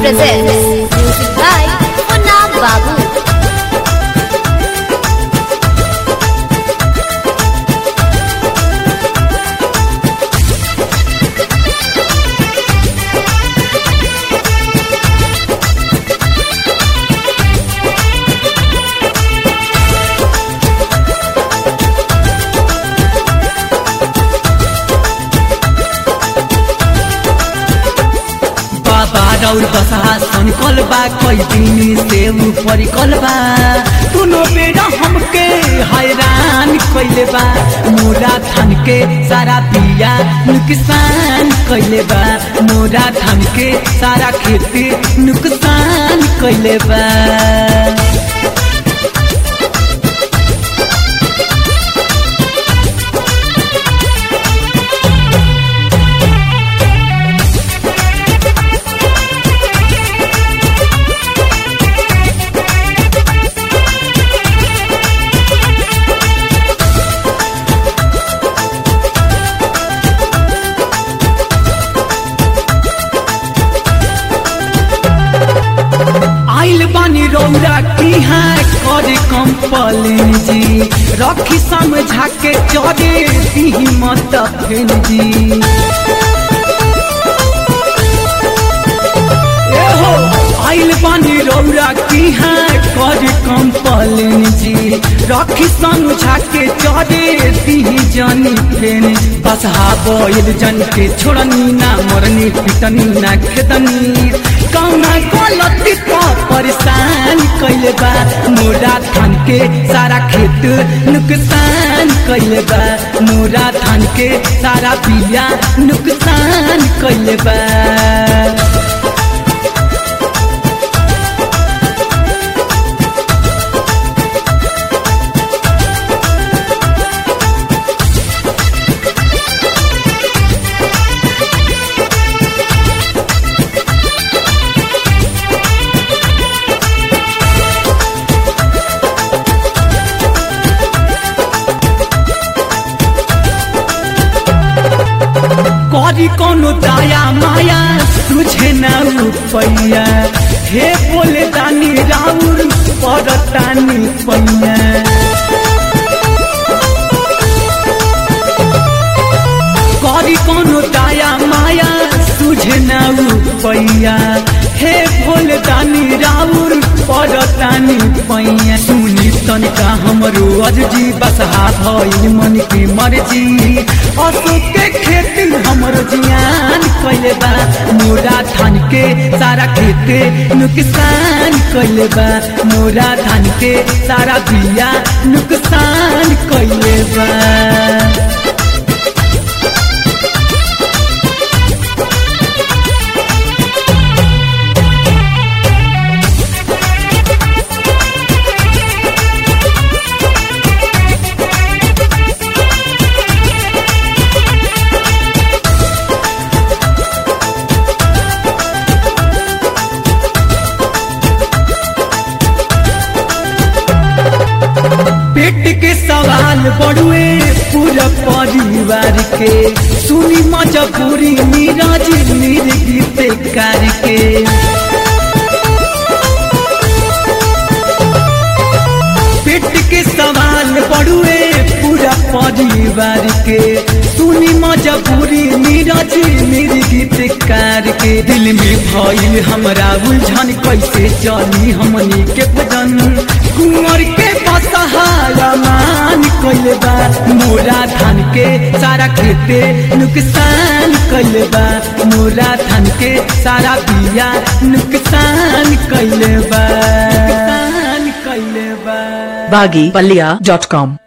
presents music by Munna Babu. बाबा रौर बसा सनकल बा कई दिन से ऊपर बा दुनो बेरा हमके हैरान कइले बा मोरा थान के सारा पिया नुकसान कइले बा मोरा थान के सारा खेती नुकसान कइले बा आइल बानी रौरा की है करे कंपलेन जी रखी समझा के चले दी मत फेन जी ए हो आइल बानी रौरा की है करे कंपलेन जी रखी समझा के चले दी जानी फेन बसहा बोल जन के छोड़नी ना मरनी पिटनी ना खेदनी कौना गलती को परेशान कैले बा मोरा थान के सारा खेत नुकसान कैले बा मोरा थान के सारा बिया नुकसान कैले बा करी कोनो दाया माया तुझे न रुपैया हे बोले दानी राउर पर तानी पैया करी कोनो दाया माया तुझे न रुपैया हे भोले दानी राउर पर तानी पैया सुनी तनिका हमरो अर्जी बसहा भइल मन की मर्जी अशोक के खेती हमरो जियान कैले बा मोरा धान के सारा खेते नुकसान कैले बा मोरा धान के सारा बिया नुकसान कैले बा पेट के सवाल बड़ुए पूरा परिवार के सुनी मजबूरी नीरज निर्गीत करके पेट के सवाल बड़ुए पूरा परिवार के सुनी मजबूरी नीरज निर्गीत करके दिल में भइल हमरा उलझन कैसे चली हमनी के भजन कुंवर के बसहाया मान कैले बा मोरा धान के सारा खेते नुकसान कैले बा मोरा धान के सारा बिया नुकसान कैले बा नुकसान कैले बा baggypalia.com